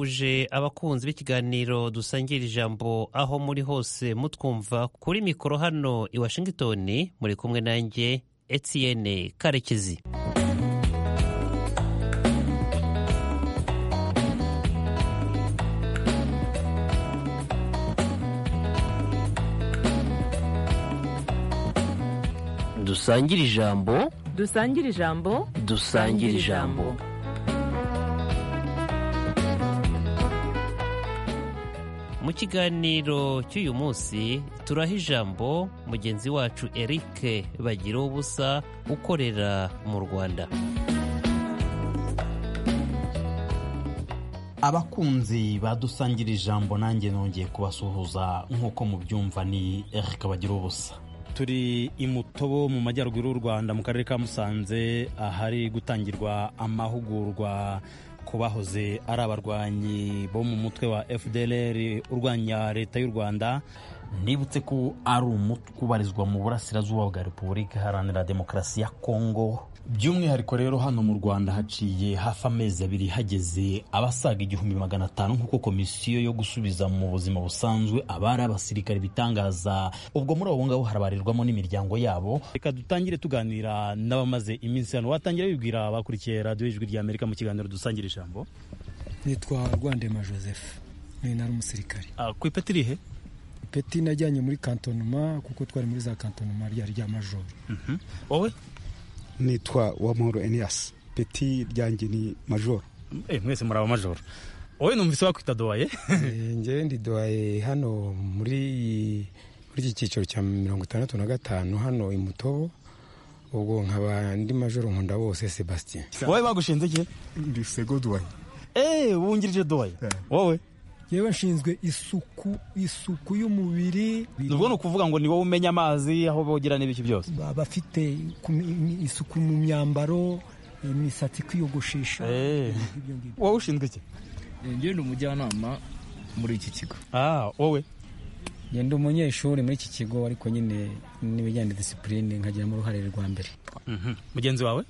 uje abakunzi b'ikiganiro dusangira ijambo aho muri hose mutwumva kuri mikoro hano i Washington muri kumwe nanjye Etienne Karekezi dusangira ijambo dusangire ijambo dusangira ijambo mu kiganiro cy'uyu munsi turaha ijambo mugenzi wacu eric bagira ubusa ukorera mu rwanda abakunzi badusangira ijambo nanjye nongeye kubasuhuza nk'uko mubyumva ni eric bagira ubusa turi i mutobo mu majyaruguru y'u rwanda mu karere ka musanze ahari gutangirwa amahugurwa ku bahoze ari abarwanyi bo mu mutwe wa fdr urwanya leta y'u rwanda nibutse ko ari umutwe ubarizwa mu burasirazuba bwa repubulika iharanira demokarasi ya kongo by'umwihariko rero hano mu rwanda haciye hafi amezi abiri hageze abasaga igihumbi magana atanu nk'uko komisiyo yo gusubiza mu buzima busanzwe abari abasirikare bitangaza ubwo muri abo ngabo harabarirwamo n'imiryango yabo reka dutangire tuganira n'abamaze iminsi hano watangira wibwira abakurikiye radiyo ijwi rya amerika mu kiganiro dusangira ijambo nitwa rwandema joseph ni nari umusirikare ku ipeti irihe ipeti najyanye muri kantonuma kuko twari muri za kantonuma ryari rya majoro wowe nitwa uwamahoro eniyasi peti ryanjye ni majoro mwese muri abamajoro wowe numvise wakwita doye njyewe ndi doye hano muri iki cyiciro cya mirongo itandatu na gatanu hano i mutobo ubwo nkaba ndi majoro nkunda bose sebastien wowe bagushinze igihe ndi sego doye eee wungirije doye wowe yewe nshinzwe isuku isuku y'umubiri ubwo ni ukuvuga ngo ni wowe umenya amazi aho bogera n'ibiki byose abafite isuku mu myambaro imisatsi kwiyogoshesha wowe ushinzwe iki njyewe ni umujyanama muri iki kigo wowe ngenda umunyeshuri muri iki kigo ariko nyine n'ibijyanye na disipurine nkagiramo uruhare rwa mbere mugenzi wawe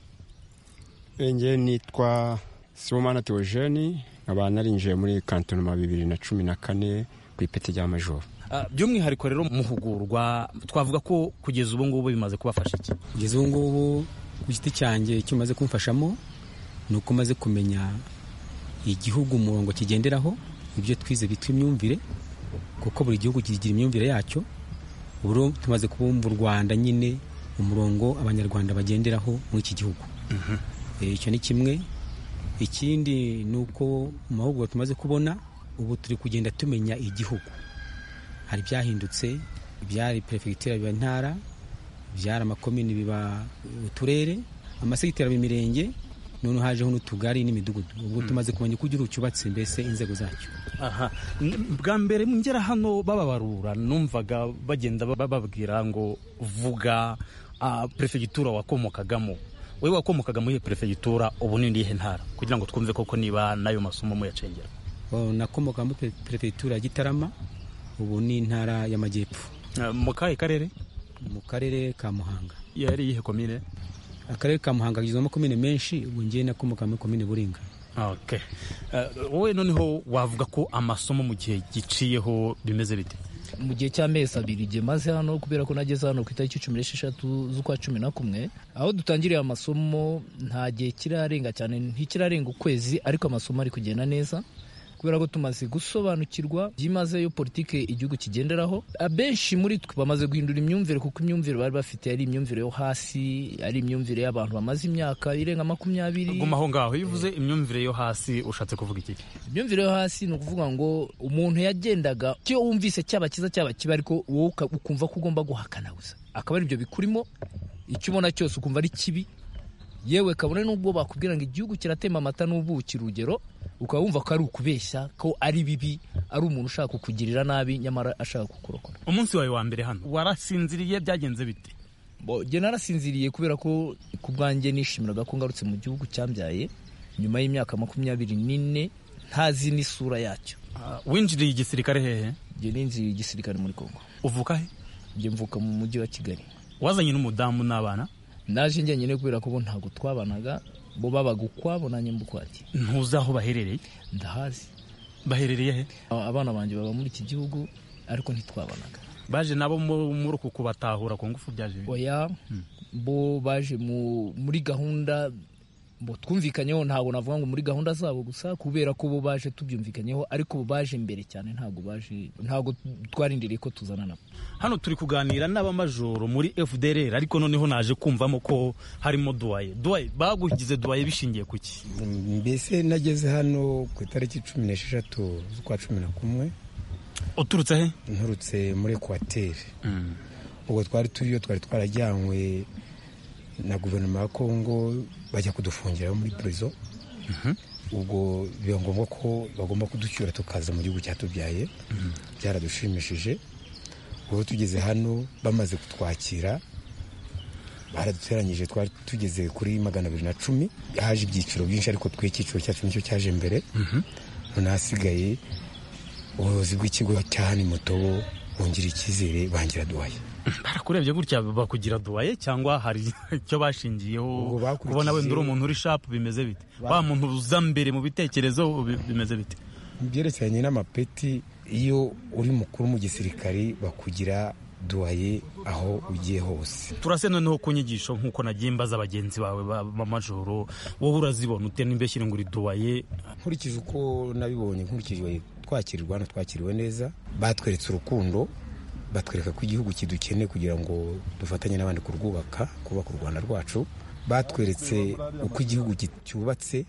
njyewe nitwa simomana teogeni nkaba narinjiye muri kantonoma bibiri na cumi na kane ku ipeti rya majoro by'umwihariko rero muhugurwa twavuga ko kugeza ubu ngubu bimaze kubafasha iki kugeza ubu ngubu ku giti cyanjye icyo umaze kumfashamo ni uko umaze kumenya igihugu umurongo kigenderaho ibyo twize bitwa imyumvire kuko buri gihugu kigira imyumvire yacyo ubu tumaze kubumva u rwanda nyine umurongo abanyarwanda bagenderaho muri iki gihugu icyo ni kimwe ikindi ni uko mu mahugurwa tumaze kubona ubu turi kugenda tumenya igihugu hari ibyahindutse ibyari perefegitura biba intara ibyari amakomini biba uturere amasegiteri aba imirenge noneho hajeho n'utugari n'imidugudu ubwo tumaze kumenya uko igihugu cyubatse mbese inzego zacyo aha bwa mbere ngera hano bababarura numvaga bagenda bababwira ngo vuga perefegitura wakomokagamo wowe wakomokaga muri perefegitura ubu ni irihe ntara kugira ngo twumve koko niba n'ayo masomo muyacengera nakomoka muri perefegitura ya gitarama ubu ni intara y'amajyepfo mu kahe karere mu karere ka muhanga yari iyihe komine akarere ka muhanga kagizwe n'amakomine menshi ubu ngiye nakomoka muri komine buringa wowe noneho wavuga ko amasomo mu gihe giciyeho bimeze bite mu gihe cy'amezi abiri igihe maze hano kubera ko nageze hano ku itariki cumi n'esheshatu z'ukwa cumi na kumwe aho dutangiriye amasomo nta gihe kirarenga cyane ntikirarenga ukwezi ariko amasomo ari kugenda neza kubera ko tumaze gusobanukirwa byimazeyo politiki igihugu kigenderaho abenshi muri twe bamaze guhindura imyumvire kuko imyumvire bari bafite ari imyumvire yo hasi ari imyumvire y'abantu bamaze imyaka irenga makumyabiri guma aho ngaho iyo uvuze imyumvire yo hasi ushatse kuvuga iki imyumvire yo hasi ni ukuvuga ngo umuntu yagendaga icyo wumvise cyaba cyiza cyaba kibi ariko wowe ukumva ko ugomba guhakana gusa akaba ari ibyo bikurimo icyo ubona cyose ukumva ari kibi yewe kabone n'ubwo bakubwira ngo igihugu kiratemba amata n'ubuki urugero ukaba wumva ko ari ukubeshya ko ari bibi ari umuntu ushaka kukugirira nabi nyamara ashaka kukurokora umunsi wawe wa mbere hano warasinziriye byagenze bite njye narasinziriye kubera ko ku bwanjye nishimiraga ko ngarutse mu gihugu cyambyaye nyuma y'imyaka makumyabiri n'ine ntazi n'isura yacyo winjiriye igisirikare hehe njye ninjiriye igisirikare muri kongo uvuka he njye mvuka mu mujyi wa kigali wazanye n'umudamu n'abana naje njyenyine kubera ko bo ntabwo twabanaga bo babaga ukwabo nanjye mbukwaki ntuzi aho baherereye ndahazi baherereye he abana banjye baba muri iki gihugu ariko ntitwabonaga baje nabo mu- muri uku kubatahura ku ngufu byaje bite? oya bo baje mu- muri gahunda bo twumvikanyeho ntabwo navuga ngo muri gahunda zabo gusa kubera ko bo baje tubyumvikanyeho ariko bo baje mbere cyane ntabwo baje ntabwo twarindiriye ko tuzana nabo hano turi kuganira n'abamajoro muri fdr ariko noneho naje kumvamo ko harimo duwaye duwaye bagugize duwaye bishingiye ku ki mbese nageze hano ku itariki cumi n'esheshatu z'ukwa cumi na kumwe uturutse he nturutse muri ekwateri ubwo twari turiyo twari twarajyanywe na guverinoma ya kongo bajya kudufungira muri purizo ubwo biba ngombwa ko bagomba kuducyura tukaza mu gihugu cyatubyaye byaradushimishije ubu tugeze hano bamaze kutwakira baraduteranyije twari tugeze kuri magana abiri na cumi haje ibyiciro byinshi ariko twe icyiciro cyacu nicyo cyaje mbere noneho ahasigaye ubuyobozi bw'ikigo cya hano mutobo bungira icyizere bangira duhaye barakurebye gutya bakugira duwaye cyangwa hari icyo bashingiyeho Ubwo bakurikiye- kubona wenda uri umuntu uri shapu bimeze bite wa muntu uza mbere mu bitekerezo bi- bimeze bite mu byerekeranye n'amapeti iyo uri mukuru mu gisirikari bakugira duhaye aho ugiye hose turase noneho ku nyigisho nk'uko nagiye mbaza bagenzi bawe ba- b'amajoro wowe urazibona utera n'imbeshyi ngo uri duwaye nkurikije uko nabibonye nkurikije twakirirwa hano twakiriwe neza batweretse urukundo batwereka ko igihugu kidukeneye kugira ngo dufatanye n'abandi kurwubaka kubaka u rwanda rwacu batweretse uko igihugu gi- cyubatse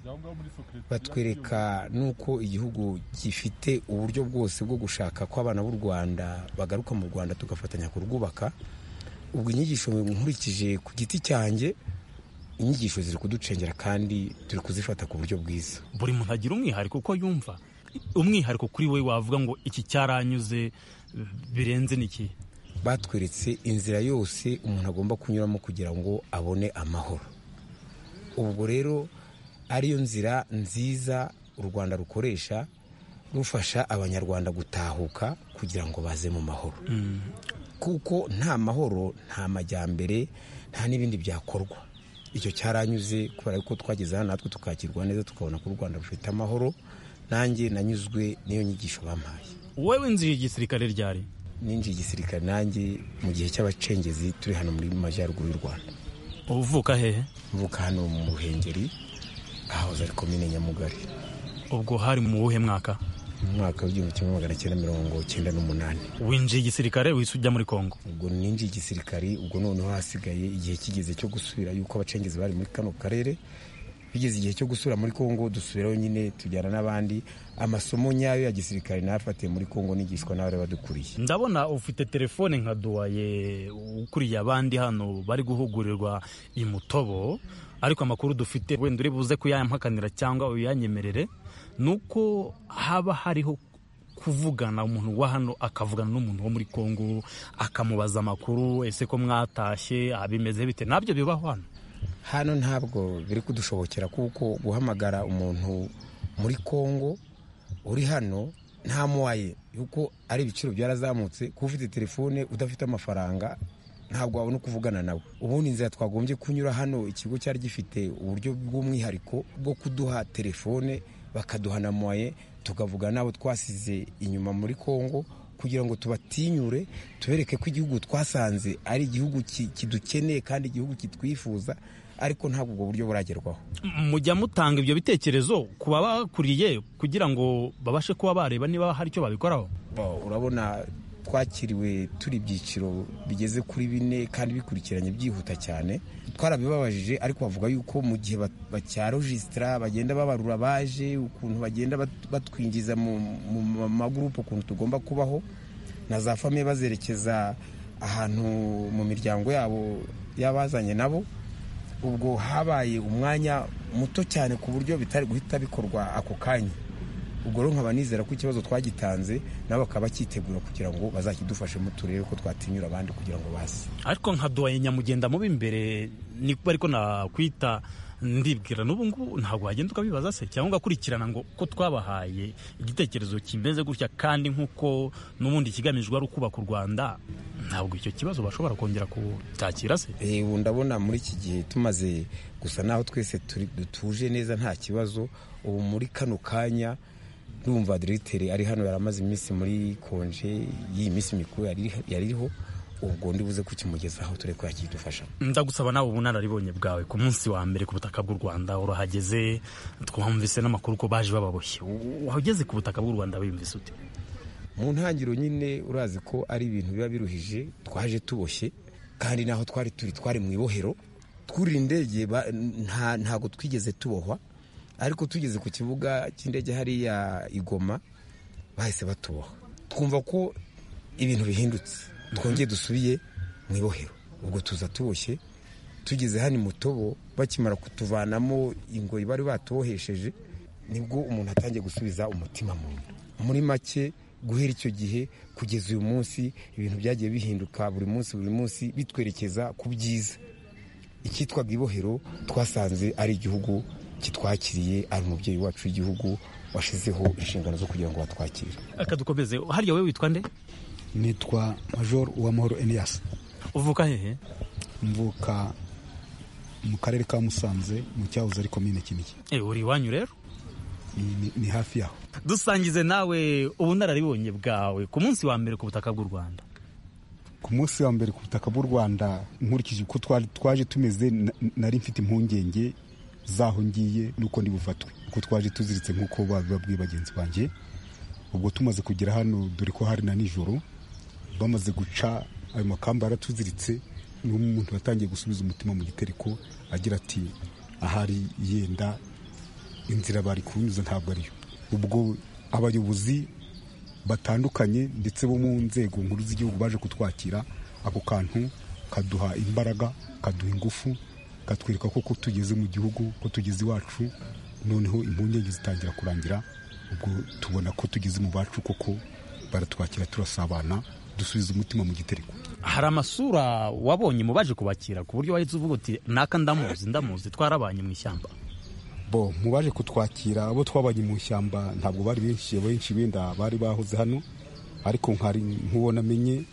batwereka n'uko igihugu gifite uburyo bwose bwo gushaka ko abana b'u rwanda bagaruka mu rwanda tugafatanya kurwubaka ubwo inyigisho nkurikije ku giti cyanjye inyigisho ziri kuducengera kandi turi kuzifata ku buryo bwiza buri muntu agira umwihariko uko yumva umwihariko kuri we wavuga ngo iki cyaranyuze birenze n'iki batweretse inzira yose umuntu agomba kunyuramo kugira ngo abone amahoro ubwo rero ariyo nzira nziza u rwanda rukoresha rufasha abanyarwanda gutahuka kugira ngo baze mu mahoro kuko nta mahoro nta majyambere nta n'ibindi byakorwa icyo cyaranyuze kubera ko twageze hano natwe tukakirwa neza tukabona ko u rwanda rufite amahoro nanjye nanyuzwe n'iyo nyigisho bampaye wowe winjiye igisirikare ryari ninjiye igisirikare nanjye mu gihe cy'abacengezi turi hano muri majyaruguru y'u rwanda uvuka hehe mvuka hano mu ruhengeri ahahoze ari komine nyamugari ubwo hari mu wuhe mwaka mu mwaka w'igihumbi kimwe magana cyenda mirongo cyenda n'umunani winjiye igisirikare wise ujya muri kongo ubwo ninjiye igisirikare ubwo noneho hasigaye igihe kigeze cyo gusubira yuko abacengezi bari muri kano karere bigeze igihe cyo gusubira muri kongo dusubirayo nyine tujyana n'abandi amasomo nyayo ya gisirikare nayafatiye muri kongo nigishwa n'abari badukuriye ndabona ufite telefone nka duwaye ukuriye abandi hano bari guhugurirwa imutobo ariko amakuru dufite wenda uri buze kuyampakanira cyangwa uyanyemerere ni uko haba hariho kuvugana umuntu wa hano akavugana n'umuntu wo muri kongo akamubaza amakuru ese ko mwatashye abimeze bite nabyo bibaho hano hano ntabwo biri kudushobokera kuko guhamagara umuntu muri kongo uri hano nta muwaye yuko ari ibiciro byarazamutse kuba ufite telefone udafite amafaranga ntabwo wabona uko uvugana nawe ubundi inzira twagombye kunyura hano ikigo cyari gifite uburyo bw'umwihariko bwo kuduha telefone bakaduha na muwaye tukavugana n'abo twasize inyuma muri kongo kugira ngo tubatinyure tubereke ko igihugu twasanze ari igihugu ki- kidukeneye kandi igihugu kitwifuza ariko ntabwo ubwo buryo buragerwaho mujya mutanga ibyo bitekerezo ku babakuriye kugira ngo babashe kuba bareba niba hari icyo babikoraho Bo, urabona twakiriwe turi ibyiciro bigeze kuri bine kandi bikurikiranye byihuta cyane twarabibabajije ariko bavuga yuko mu gihe ba- bacyarojisitara bagenda babarura baje ukuntu bagenda bat- batwinjiza mu mu magurupe ukuntu tugomba kubaho na za famiye bazerekeza ahantu mu miryango yabo y'abazanye nabo ubwo habaye umwanya muto cyane ku buryo bitari guhita bikorwa ako kanya ubwo rero nkaba nizera ko ikibazo twagitanze nabo bakaba bacyitegura kugira ngo bazakidufashemo turebe ko twatinyura abandi kugira ngo baze ariko nka duwaye nyamugenda mubi imbere niko ariko nakwita ndibwira n'ubu ngubu ntabwo wagenda ukabibaza se cyangwa ugakurikirana ngo ko twabahaye igitekerezo kimeze gutya kandi nk'uko n'ubundi ikigamijwe ari ukubaka u rwanda ntabwo icyo kibazo bashobora kongera kutakira se Eh, ubu ndabona muri iki gihe tumaze gusa naho twese turi- dutuje neza nta kibazo ubu muri kano kanya ndumva diregiteri ari hano yaramaze iminsi muri konje y'iyi minsi mikuru yari iriho ubwo ndibuze kukimugezaho ture ko yakidufasha ndagusaba nawe ubunararibonye bwawe ku munsi wa mbere ku butaka bw'u rwanda urahageze twumvise n'amakuru ko baje bababoshye wageze ku butaka bw'u rwanda wiyumvise ute mu ntangiriro nyine urazi ko ari ibintu biba biruhije twaje tuboshye kandi naho twari turi twari mu ibohero twurira indege ntabwo twigeze tubohwa ariko tugeze ku kibuga cy'indege hariya igoma bahise batuboha twumva ko ibintu bihindutse twongeye dusubiye mu ibohero ubwo tuza tuboshye tugeze hano mutobo bakimara kutuvanamo ingoyi bari batubohesheje nibwo umuntu atangiye gusubiza umutima mu nda muri make guhera icyo gihe kugeza uyu munsi ibintu byagiye bihinduka buri munsi buri munsi bitwerekeza ku byiza icyitwaga ibohero twasanze ari igihugu kitwakiriye ari umubyeyi wacu w'igihugu washyizeho inshingano zo kugira ngo batwakire akadukomeze hariya wowe witwa nde nitwa major uwamahoro eniyasi uvuka hehe mvuka mu karere ka musanze mu cyahoze ari komine kinigi uri iwanyu rero ni- ni hafi yaho dusangize nawe ubunararibonye bwawe ku munsi wa mbere ku butaka bw'u rwanda ku munsi wa mbere ku butaka bw'u rwanda nkurikije uko twari- twaje tumeze na- nari mfite impungenge z'aho ngiye n'uko ndi bufatwe kuko twaje tuziritse nk'uko babibabwiye bagenzi banjye ubwo tumaze kugera hano dore ko hari na nijoro bamaze guca ayo makamba yaratuziritse n'umuntu watangiye gusubiza umutima mu gitereko agira ati ahari yenda inzira bari kunyuza ntabwo ariyo ubwo abayobozi batandukanye ndetse bo mu nzego nkuru z'igihugu baje kutwakira ako kantu kaduha imbaraga kaduha ingufu katwereka ko ko tugeze mu gihugu ko tugeze iwacu noneho impungenge zitangira kurangira ubwo tubona ko tugeze mu bacu koko baratwakira turasabana dusubiza umutima mu gitereko hari amasura wabonye mu baje kubakira ku buryo wahise uvuga uti naka ndamuzi ndamuzi twarabanye mu ishyamba bo mu baje kutwakira abo twabanye mu ishyamba ntabwo bari benshi abenshi benda bari bahoze hano ariko nkari nk'uwo namenye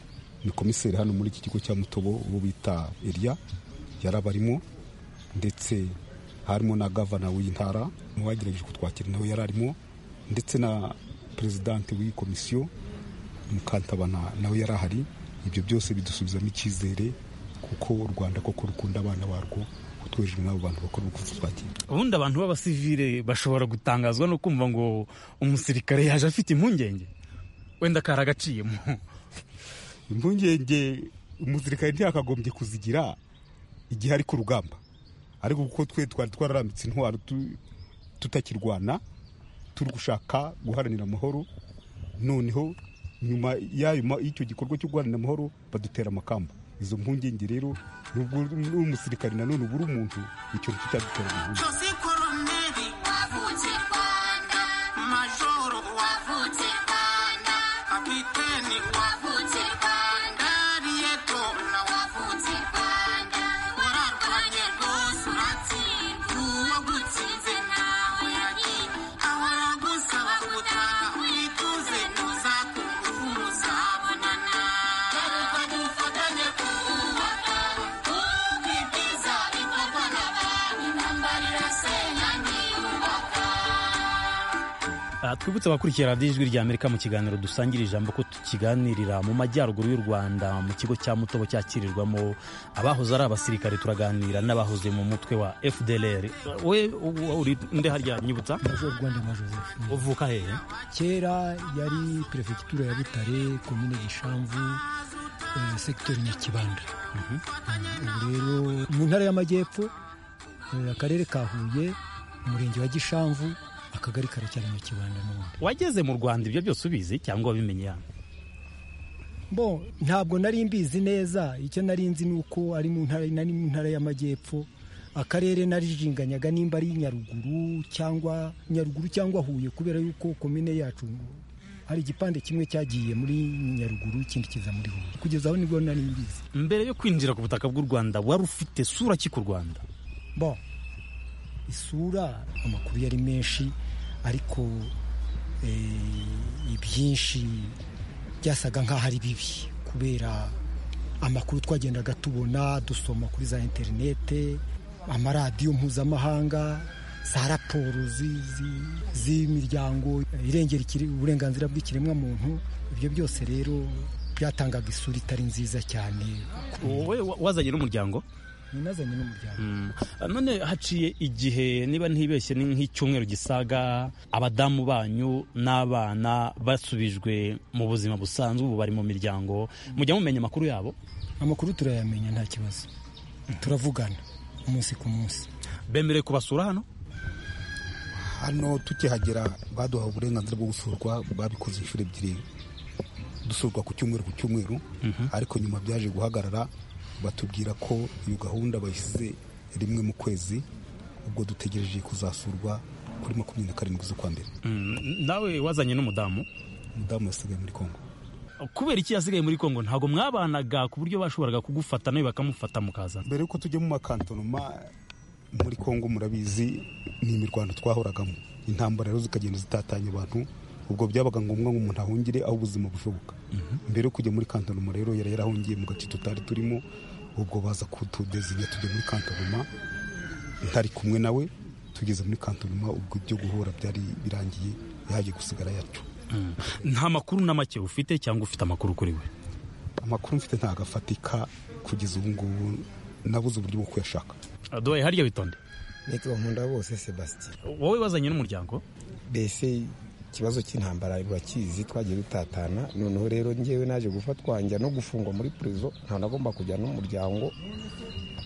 ni komiseri hano muri iki kigo cya mutobo uwo bita eriya yarabarimo ndetse harimo na gavana w'intara mu bagerageje kutwakira nawe yari arimo ndetse na perezidante w'iyi komisiyo mukantabana nawe yari ahari ibyo byose bidusubizamo icyizere kuko u rwanda koko rukunda abana barwo kutwejeje n'abo bantu bakora ubukuzatwakira ubundi abantu b'abasivire bashobora gutangazwa no kumva ngo umusirikare yaje afite impungenge wenda kari agaciyemo impungenge umusirikare ntiyakagombye kuzigira igihe ari ku rugamba ariko kuko twe twari twararambitse intwaro tu- tutakirwana turi gushaka guharanira amahoro noneho nyuma y'ayo ma- y'icyo gikorwa cyo guharanira amahoro badutera amakamba izo mpungenge rero nubwo n'umusirikare nanone uba uri umuntu icyo nicyo cyadutera impungenge Jose Koloneli wavutse Rwanda, Majoro wavutse Rwanda, Kapiteni wavutse Rwanda, Ariyeto na wavutse Rwanda. Wararwanye rwose uratsinda, uwagutsinze nawe yagiye, abaragusaba gutaha wituze ntuzakunguka, muzabonana. Reka dufatanye kubaka ubu bwiza bikorwa n'abantu, intambara irasenya ntiyubaka. Ah, twibutse abakurikiye radiyo ijwi rya amerika mu kiganiro dusangira ijambo ko tukiganirira mu majyaruguru y'u rwanda mu kigo cya mutobo cyakirirwamo abahoze ari abasirikare turaganira n'abahoze mu mutwe wa fdlr we u- uri nde harya nyibutsa major rwandema joseph uvuka hehe kera yari perefegitura ya butare komine gishamvu eh, sekiteri nyakibanda Mm, ubu rero mu ntara y'amajyepfo eh, akarere ka huye umurenge wa gishamvu akagari karacyari nyakibanda n'ubundi wageze mu rwanda ibyo byose ubizi cyangwa wabimenye yanga bo ntabwo nari mbizi neza icyo nari nzi ni uko ari mu ntara nari mu ntara y'amajyepfo akarere narijinganyaga nimba ari nyaruguru cyangwa nyaruguru cyangwa huye kubera yuko komine yacu hari igipande kimwe cyagiye muri nyaruguru ikindi kiza muri huye kugeza aho nibwo nari mbizi mbere yo kwinjira ku butaka bw'u rwanda wari ufite sura ki ku rwanda bo isura amakuru yari menshi ariko eh, ibyinshi byasaga nk'aho ari bibi kubera amakuru twagendaga tubona dusoma kuri za interinete amaradiyo mpuzamahanga za raporo zi- zi- z'imiryango irengera ikire- uburenganzira bw'ikiremwamuntu ibyo byose rero byatangaga isura itari nziza cyane wowe wa- wazanye n'umuryango ninazanye n'umuryango Mm. none haciye igihe niba ntibeshye ni nk'icyumweru gisaga abadamu banyu n'abana basubijwe mu buzima busanzwe ubu bari mu miryango mujya mumenya amakuru yabo amakuru turayamenya nta kibazo turavugana umunsi ku munsi bemerewe kubasura hano hano tukihagera baduhaye uburenganzira bwo gusurwa babikoze inshuro ebyiri dusurwa ku cyumweru ku cyumweru ariko nyuma byaje guhagarara batubwira ko iyo gahunda bayishyize rimwe mu kwezi ubwo dutegereje kuzasurwa kuri makumyabiri na karindwi z'ukwa mbere Mm, nawe wazanye n'umudamu umudamu yasigaye muri kongo kubera iki yasigaye muri kongo ntabwo mwabanaga ku buryo bashoboraga kugufata nawe bakamufata mukazana mbere y'uko tujya mu makantonoma muri kongo murabizi ni imirwano twahoragamo intambara rero zikagenda zitatanya abantu ubwo byabaga ngombwa ngo umuntu ahungire aho ubuzima bushoboka mbere yo kujya muri kantonoma rero yari yarahungiye mu gace tutari turimo ubwo baza kutudezinya tujya muri kantonoma ntari kumwe nawe tugeze muri kantonoma ubwo ibyo guhura byari birangiye yaje gusigara yacu Mm. nta makuru na make ufite cyangwa ufite amakuru kuri we amakuru mfite ntabwo afatika kugeza ubu ngubu nabuze uburyo bwo kuyashaka duhaye harya witonde nitwa nkunda bose sebastien wowe wazanye n'umuryango mbese ikibazo cy'intambara urakizi twagiye dutatana noneho rero ngewe naje gufatwa njya no gufungwa muri prezo nta nagomba kujya n'umuryango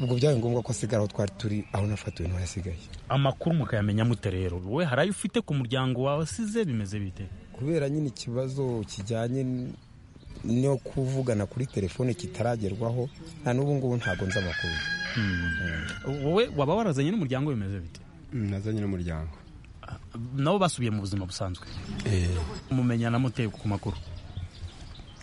ubwo byabaye ngombwa ko asigara aho twari turi aho nafatiwe niho yasigaye amakuru mukayamenya mute rero wowe hari ayo ufite ku muryango wasize bimeze bite kubera nyine ikibazo kijyanye n- no kuvugana kuri telefone kitaragerwaho na n'ubu ngubu ntabwo nzi amakuru wowe waba warazanye n'umuryango bimeze bite nazanye n'umuryango nabo basubiye mu buzima busanzwe mumenyana mute ku makuru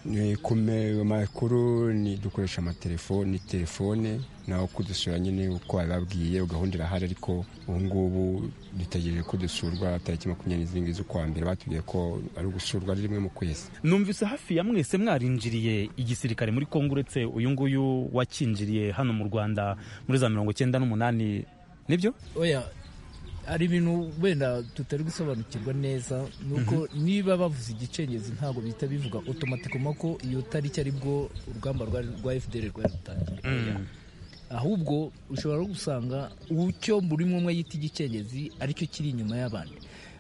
Ni kume- amakuru ni dukoresha amatelefoni telefone naho kudusura nyine uko bababwiye gahunda irahari ariko ubu ngubu dutegereje ko dusurwa tariki makumyabiri n'izirindwi z'ukwa mbere batubwiye ko ari ugusurwa ari rimwe mu kwezi numvise hafi ya mwese mwarinjiriye igisirikare muri kongo uretse uyu nguyu wakinjiriye hano mu rwanda muri za mirongo icyenda n'umunani nibyo oya hari ibintu wenda tutari gusobanukirwa neza nuko niba bavuze igicengezi ntabwo bihita bivuga otomatikoma ko iyo tariki aribwo urugamba rwari- rwa fdr rwari rutangiye ahubwo ushobora no gusanga ucyo buri umwe umwe yita igicengezi aricyo kiri inyuma y'abandi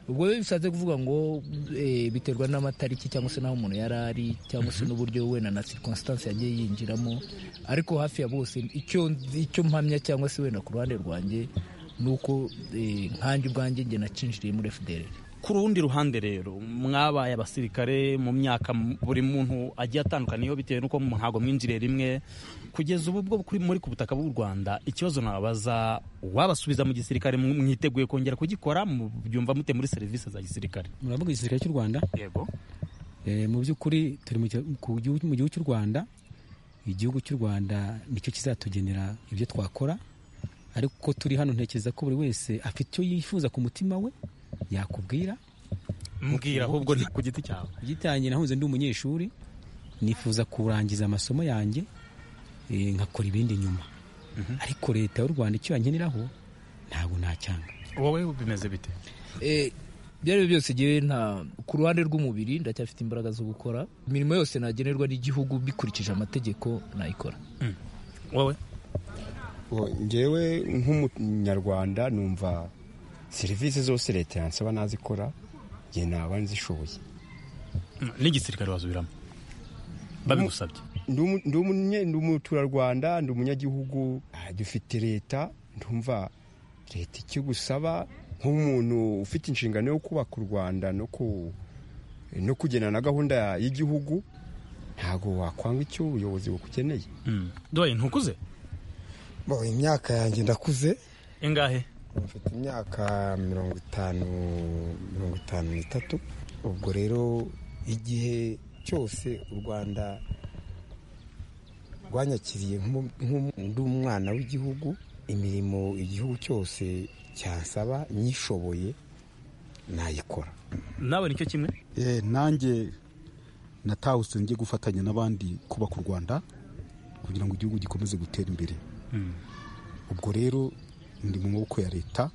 ubwo rero bishatse kuvuga ngo eh, biterwa n'amatariki cyangwa se n'aho umuntu yari ari cyangwa se n'uburyo wenda na circonstance yagiye yinjiramo ariko hafi ya bose icyo nzi- icyo mpamya cyangwa se wenda ku ruhande rwanjye ni uko eh, nkanjye ubwanjye njye nacinjiriye muri fdr ku rundi ruhande rero mwabaye abasirikare mu myaka m- buri muntu agiye atandukaniyeho bitewe n'uko mu- ntabwo mwinjiriye rimwe kugeza ubu bwo kuri- muri ku butaka bw'u rwanda ikibazo nababaza wabasubiza mu gisirikare mw- mwiteguye kongera kugikora mu- byumva mute muri serivisi za gisirikare muravuga igisirikare cy'u rwanda yego Eh, mu by'ukuri turi mu gi- ku gihugu- mu gihugu cy'u rwanda igihugu cy'u rwanda nicyo kizatugenera ibyo twakora ariko uko turi hano ntekereza ko buri wese afite icyo yifuza ku mutima we yakubwira mbwira ahubwo ni ku giti cyawe igitangiye nahunze ndi umunyeshuri nifuza kurangiza amasomo yanjye eh, nkakora ibindi nyuma ariko leta y'u rwanda icyo yankeneraho ntabwo nacyanga wowe bimeze bite Eh, ibyo ari byo byose ngewe nta ku ruhande rw'umubiri ndacyafite imbaraga zo gukora imirimo yose nagenerwa n'igihugu bikurikije amategeko nayikora wowe Bo- njyewe nk'umunyarwanda numva serivisi zose leta yansaba nazikora njye naba nzishoboye n'igisirikare wasubiramo babigusabye Ndi umu- ndi umunye- ndi umuturarwanda ndi umunyagihugu ah, dufite leta ndumva leta icyo gusaba nk'umuntu ufite inshingano yo kubaka u rwanda no ku no kugena na gahunda y'igihugu ntabwo wakwanga icyo ubuyobozi bukugeneye duhaye ntukuze bo imyaka yanjye ndakuze ingahe mfite imyaka mirongo itanu mirongo itanu n'itatu ubwo rero igihe cyose u rwanda rwanyakiriye nk'umu- nk'umu- ndi umwana w'igihugu imirimo igihugu cyose cyansaba nyishoboye nayikora nawe nicyo kimwe Eh, nanjye natahutse njye gufatanya n'abandi kubaka u rwanda kugira ngo igihugu gikomeze gutera imbere ubwo rero ndi mu maboko ya leta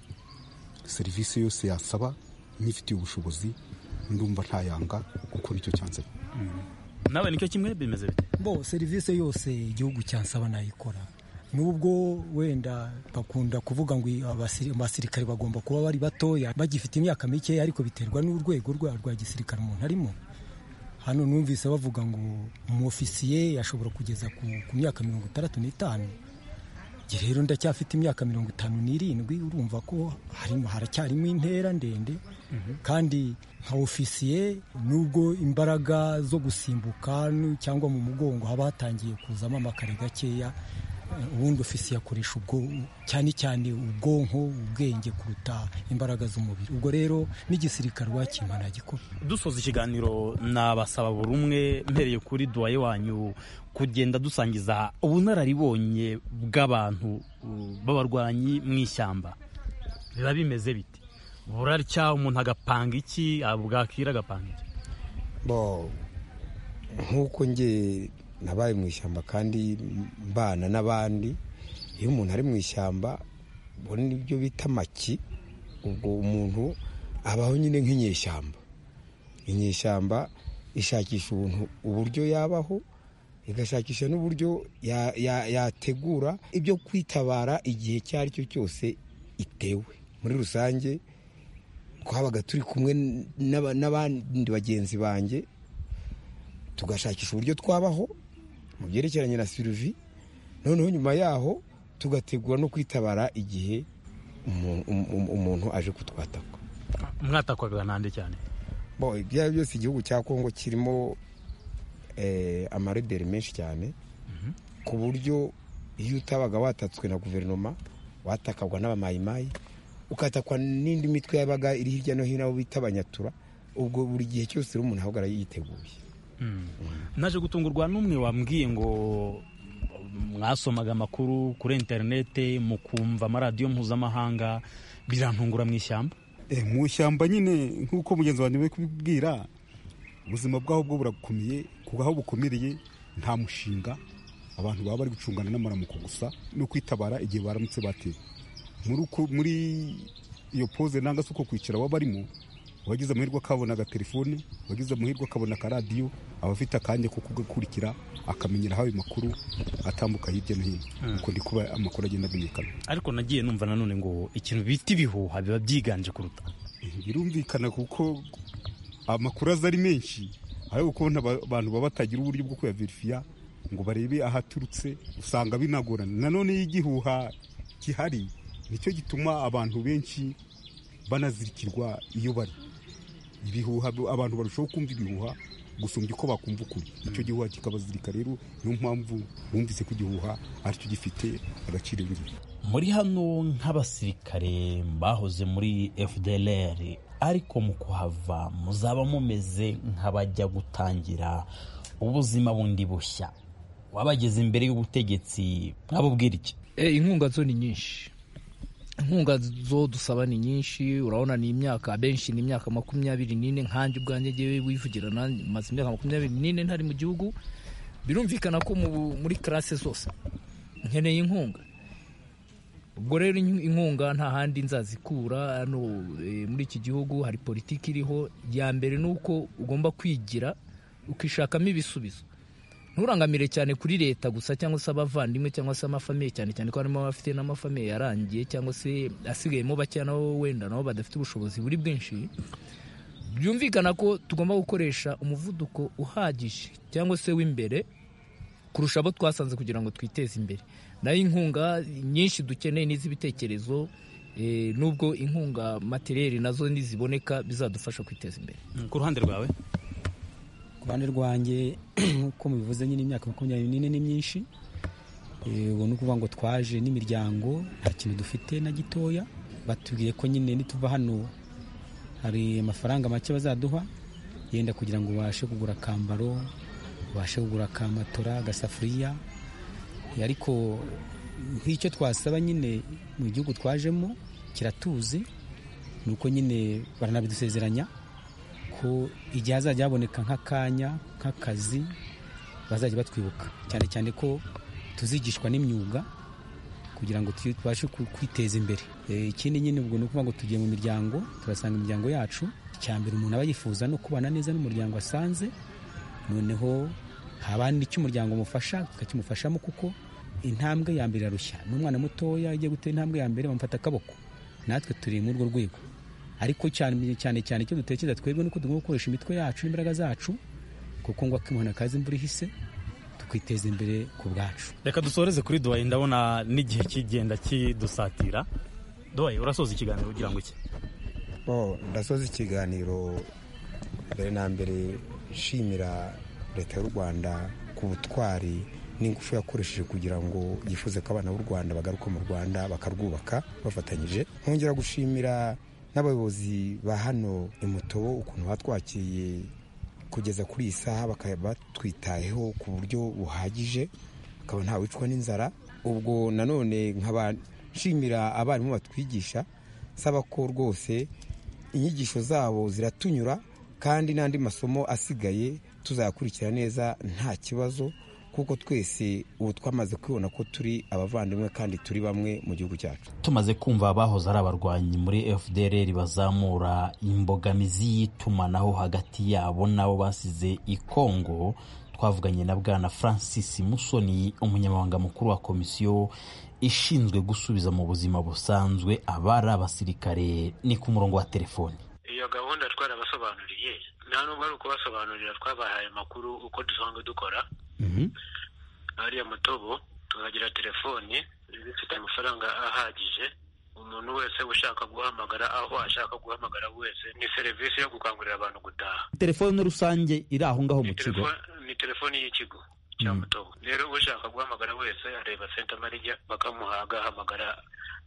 serivisi yose yasaba nifitiye ubushobozi ndumva ntayanga gukora icyo cyansaba nawe nicyo kimwe bimeze bite bo serivisi yose igihugu cyansaba nayikora nubwo wenda bakunda kuvuga ngo abasiri- abasirikare bagomba kuba bari batoya bagifite imyaka mikeya ariko biterwa n'urwego rwa rwa gisirikare umuntu arimo hano numvise bavuga ngo umufisiye yashobora kugeza ku, ku myaka mirongo itandatu n'itanu Njye rero ndacyafite imyaka mirongo itanu n'irindwi urumva ko harimo haracyarimo intera ndende kandi nka ofisiye nubwo imbaraga zo gusimbuka nu- cyangwa mu mugongo haba hatangiye kuzamo amakare gakeya eh, ubundi ofisiye akoresha ubwo cyane cyane ubwonko ubwenge kuruta imbaraga z'umubiri ubwo rero n'igisirikare wakimpa ntagikora dusoza ikiganiro nabasaba buri umwe mpereye kuri duwaye wanyu kugenda dusangiza ubunararibonye bw'abantu uh, b'abarwanyi mu ishyamba biba bimeze bite burarya umuntu agapanga iki bwakira agapanga iki bo nk'uko nge nabaye mu ishyamba kandi mbana n'abandi iyo umuntu ari mu ishyamba ubona nibyo bita amaki ubwo umuntu abaho nyine nk'inyeshyamba inyeshyamba ishakisha ubuntu uburyo yabaho igashakisha n'uburyo ya- ya- yategura ibyo kwitabara igihe icyo ari cyo cyose itewe muri rusange twabaga turi kumwe n'aba- n'abandi bagenzi banjye tugashakisha uburyo twabaho mu byerekeranye na sirivi noneho nyuma yaho tugategura no kwitabara igihe umu- umu- umu- umuntu aje kutwataka mwatakwaga nande cyane Bo, ibyo ari byo byose igihugu cya kongo kirimo eh, amarederi menshi cyane ku buryo iyo utabaga watatswe na guverinoma watakagwa n'abamayimayi ukatakwa n'indi mitwe yabaga iri hirya no hino abo bita abanyatura ubwo buri gihe cyose rero umuntu ahubwo arayiteguye naje gutungurwa n'umwe wambwiye ngo mwasomaga amakuru kuri interinete mukumva amaradiyo mpuzamahanga birantungura mu ishyamba Eh, mu ishyamba nyine nk'uko mugenzi wanjye uri kubibwira ubuzima bwaho bwo burakomeye kuko aho bukomereye nta mushinga abantu baba bari gucungana n'amaramuko gusa no kwitabara igihe baramutse batewe muri uko- muri iyo pose nanga se uko kwicara waba barimo uwagize amahirwe akabona agatelefone uwagize amahirwe akabona akaradiyo aba afite akanya ko kugakurikira akamenyera aho ayo makuru atambuka hirya no hino uko ndi kuba amakuru agenda amenyekana ariko nagiye numva nanone ngo ikintu bita ibihuha biba byiganje kuruta birumvikana kuko amakuru aza ari menshi ariko kubona aba- abantu baba batagira uburyo bwo kuyaverifiya ngo barebe aho aturutse usanga binagorana nanone iyo igihuha gihari nicyo gituma abantu benshi banazirikirwa iyo bari ibihuha abantu barushaho kumva ibihuha gusumbya uko bakumva ukuri icyo gihuha kikabazirika rero niyo mpamvu bumvise ko igihuha aricyo gifite agaciro ngiro muri hano nk'abasirikare bahoze muri fdlr ariko mu kuhava muzaba mumeze nk'abajya gutangira ubuzima bundi bushya wabageze imbere y'ubutegetsi mwabubwira iki Eh, inkunga zo ni nyinshi inkunga zo dusaba ni nyinshi urabona ni imyaka abenshi ni imyaka makumyabiri n'ine nkanjye ubwanjye ngewe wivugira nanjye maze imyaka makumyabiri n'ine ntari mu gihugu birumvikana ko mu- muri karase zose nkeneye inkunga ubwo rero in- inkunga nta handi nzazikura hano eh, muri iki gihugu hari politiki iriho ya mbere ni uko ugomba kwigira ukishakamo ibisubizo nturangamire cyane kuri leta gusa cyangwa se abavandimwe cyangwa se amafamiye cyane cyane ko harimo abafite n'amafamiye yarangiye cyangwa se asigayemo bakeya nabo wenda nabo badafite ubushobozi buri bwinshi byumvikana ko tugomba gukoresha umuvuduko uhagije cyangwa se w'imbere kurusha abo twasanze kugira ngo twiteze imbere nayo inkunga nyinshi dukeneye n'iz'ibitekerezo eh, nubwo inkunga materiyeri nazo niziboneka bizadufasha kwiteza imbere ku ruhande rwawe ku ruhande rwanjye nk'uko mubivuze nyine imyaka makumyabiri n'ine ni myinshi Eh, ubu ni ukuvuga ngo twaje n'imiryango nta kintu dufite na gitoya batubwiye ko nyine nituva hano hari amafaranga make bazaduha yenda kugira ngo ubashe kugura akambaro ubashe kugura akamatora agasafuriya Eh, ariko nk'icyo twasaba nyine mu gihugu twajemo kiratuzi ni uko nyine baranabidusezeranya ko igihe hazajya haboneka nk'akanya nk'akazi bazajya batwibuka cyane cyane ko tuzigishwa n'imyuga kugira ngo tu- tubashe ku- kwiteza imbere Eh, ikindi nyine ubwo ni ukuvuga ngo tugiye mu miryango turasanga imiryango yacu icya mbere umuntu aba yifuza no kubana neza n'umuryango asanze noneho haba n'icyo umuryango umufasha tukakimufashamo kuko intambwe ya mbere irarushya n'umwana mutoya agiye gutera intambwe ya mbere bamufata akaboko natwe turi muri urwo rwego ariko cyane cyane cyane icyo dutekereza twebwe nuko tugomba gukoresha imitwe yacu n'imbaraga zacu kuko ngo akimubona kazi imvura ihise tukiteza imbere ku bwacu reka dusoreze kuri duwayi ndabona n'igihe kigenda kidusatira duwayi urasoza ikiganiro ugira ngo iki Bo, ndasoza ikiganiro mbere na mbere nshimira leta y'u rwanda ku butwari n'ingufu yakoresheje kugira ngo yifuze ko abana b'u rwanda bagaruka mu rwanda bakarwubaka bafatanyije nkongera gushimira n'abayobozi ba hano imutobo ukuntu batwakiriye kugeza kuri iyi saha bakaba batwitayeho ku buryo buhagije akaba ntawicwa n'inzara ubwo nanone nkaba nshimira abarimu batwigisha saba ko rwose inyigisho zabo ziratunyura kandi n'andi masomo asigaye tuzayakurikira neza nta kibazo kuko twese ubu twamaze kwibona ko turi abavandimwe kandi turi bamwe mu gihugu cyacu tumaze kumva abahoze ari abarwanyi muri fdr bazamura imbogamizi y'itumanaho hagati yabo n'abo basize i congo twavuganye na bwana francis musoni umunyamabanga mukuru wa komisiyo ishinzwe gusubiza mu buzima busanzwe abari abasirikare ni ku murongo wa telefoni iyo gahunda twarabasobanuriye nta nubwo ari ukubasobanurira twabahaye amakuru uko dusanzwe dukora hariya mutobo tukagira telefoni zifite amafaranga ahagije umuntu wese ushaka guhamagara aho ashaka guhamagara wese ni serivisi yo gukangurira abantu gutaha telefoni rusange iri aho ngaho mu kigo Telefo- ni telefoni y'ikigo cya mutobo rero ushaka guhamagara wese areba senta marija bakamuha agahamagara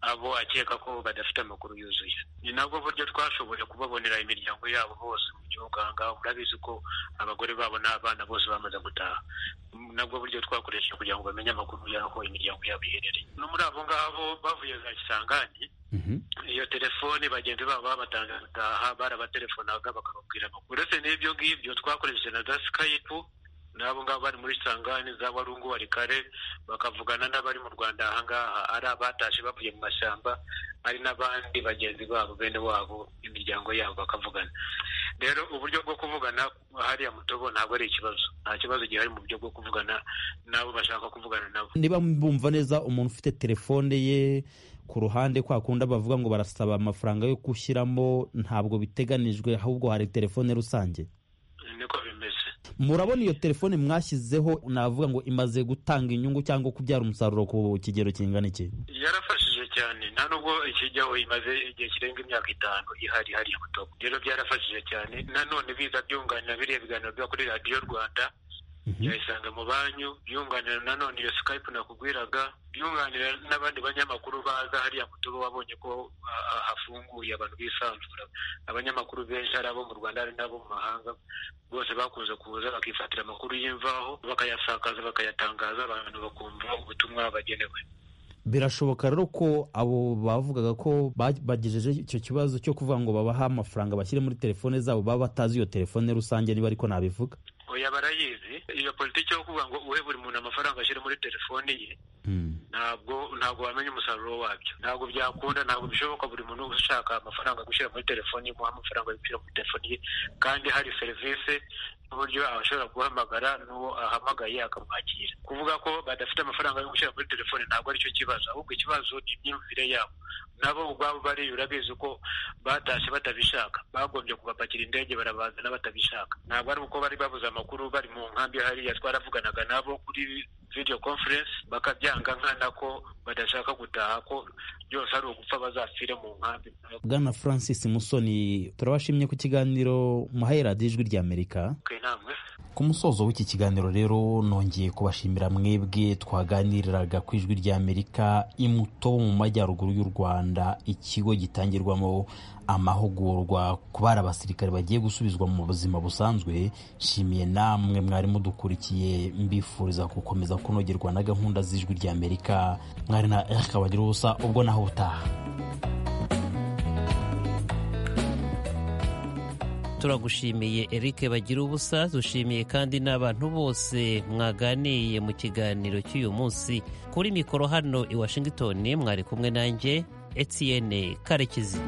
abo akeka ko badafite amakuru yuzuye ni nabwo buryo twashoboye kubabonera imiryango yabo bose mu gihugu aha ngaha murabizi ko abagore babo n'abana bose bamaze gutaha nabwo buryo twakoresheje kugira ngo bamenye amakuru y'aho imiryango yabo iherereye no muri abo ngabo bavuye za kisangani iyo telefoni bagenzi babo babatanze gutaha barabatelefonaga bakababwira amakuru uretse n'ibyo ngibyo twakoresheje na za skype n'abo ngabo bari muri sangani za warungu warikare bakavugana n'abari mu rwanda aha ngaha ari abatashe bavuye mu mashyamba hari n'abandi bagenzi babo bene wabo imiryango yabo bakavugana rero uburyo bwo kuvugana hariya mutobo ntabwo ari ikibazo nta kibazo gihari mu buryo bwo kuvugana n'abo bashaka kuvugana nabo niba bumva neza umuntu ufite telefone ye ku ruhande kwa kundi bavuga ngo barasaba amafaranga yo gushyiramo ntabwo biteganijwe ahubwo hari telefone rusange niko bimeze murabona iyo telefone mwashyizeho navuga ngo imaze gutanga inyungu cyangwa kubyara umusaruro ku kigero kingana iki yarafashije cyane nta nubwo ikijyaho imaze igihe kirenga imyaka itanu ihari hari mutobo rero byarafashije cyane nanone biza byunganira biriya biganiro biba kuri radiyo rwanda byayisanga mu banyu byunganira nanone iyo skype nakubwiraga byunganira n'abandi banyamakuru baza hariya mutobo wabonye ko ah, hafunguye abantu bisanzura abanyamakuru benshi ari abo mu rwanda hari n'abo mu mahanga bose bakunze kuza bakifatira amakuru y'imvaho bakayasakaza bakayatangaza abantu bakumva ubutumwa bagenewe birashoboka rero ko abo bavugaga ko ba- bagejeje icyo kibazo cyo kuvuga ngo babaha amafaranga bashyire muri telefone zabo baba batazi iyo telefone rusange niba ariko nabivuga oya barayizi iyo politiki yo kuvuga ngo uhe buri muntu amafaranga ashyire muri telefoni ye ntabwo ntabwo wamenya umusaruro wabyo ntabwo byakunda ntabwo bishoboka buri muntu ushaka amafaranga gushyira muri telefoni ye muha amafaranga yo gushyira muri telefoni ye kandi hari serivisi n'uburyo ashobora guhamagara n'uwo ahamagaye akamwakira kuvuga ko badafite amafaranga yo gushyira muri telefoni ntabwo aricyo kibazo ahubwo ikibazo ni imyumvire yabo nabo ubwabo bariyura bizi ko batashye batabishaka bagombye kubapakira indege barabazana batabishaka ntabwo ari uko bari babuze amakuru bari mu nkambi hariya twaravuganaga nabo kuri video conference bakabyanga nkana ko badashaka gutaha ko byose ari ugupfa bazapfire mu nkambi bwana francis musoni turabashimye ku kiganiro muhaye radiyo ijwi ry'amerika ku musozo w'iki kiganiro rero nongeye kubashimira mwebwe twaganiriraga ku ijwi ry'amerika imuto mu majyaruguru y'u rwanda ikigo gitangirwamo amahugurwa ku bari abasirikare bagiye gusubizwa mu buzima busanzwe nshimiye namwe mwari mudukurikiye mbifuriza gukomeza kunogerwa na gahunda z'ijwi ry'amerika mwari na erika bagira ubusa ubwo naho butaha turagushimiye Eric bagira ubusa dushimiye kandi n'abantu bose mwaganiye mu kiganiro cy'uyu munsi kuri mikoro hano i Washington mwari kumwe nanjye Etienne Karekezi